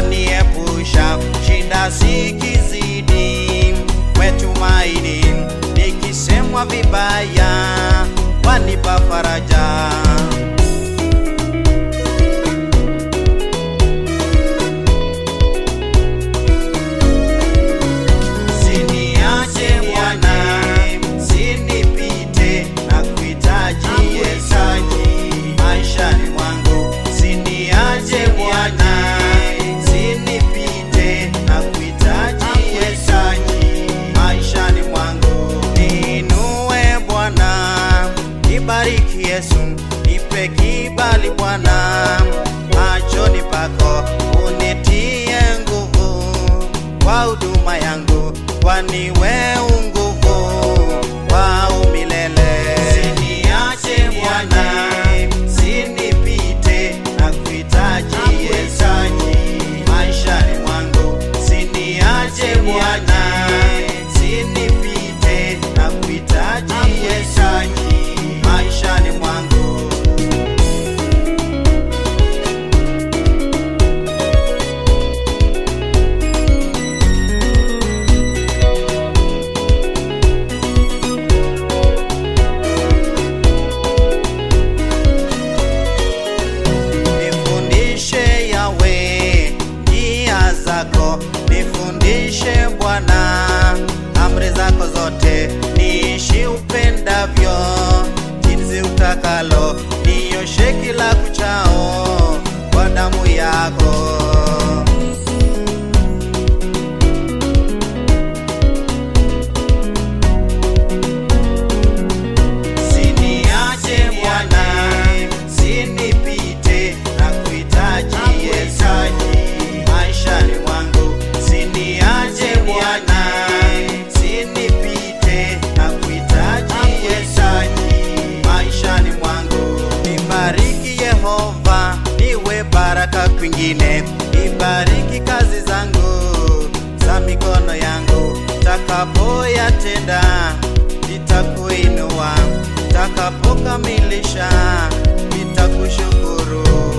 waniepusha shinda sikizidi wetumaini nikisemwa vibaya wanipa faraja Siniache Bwana, sinipite na kuhitaji Yesu maishani mwangu. Siniache Bwana, sinipite na kuhitaji Yesu maishani mwangu. Niinue Bwana, nibariki Yesu, nipe kibali Bwana machoni pako, unitie nguvu kwa huduma yangu, kwani wewe nguvu wa umilele. Siniache Bwana, sinipite na kuhitaji Yesu maishani mwangu. Siniache Bwana, sinipite na kuhitaji Yesu maishani mwangu. Nifundishe Yawe njia zako, nifundishe Bwana amri zako zote, niishi upendavyo jinsi utakalo, nioshe kila kuchao kwa damu yako. Siniache Bwana, sinipite na kuhitaji Yesu maishani mwangu. Siniache Bwana, sinipite na kuhitaji Yesu maishani mwangu. Nibariki Yehova, niwe baraka kwingine. Nibariki kazi zangu za mikono yangu, takapoyatenda nitakuinua, takapokamilisha nitakushukuru.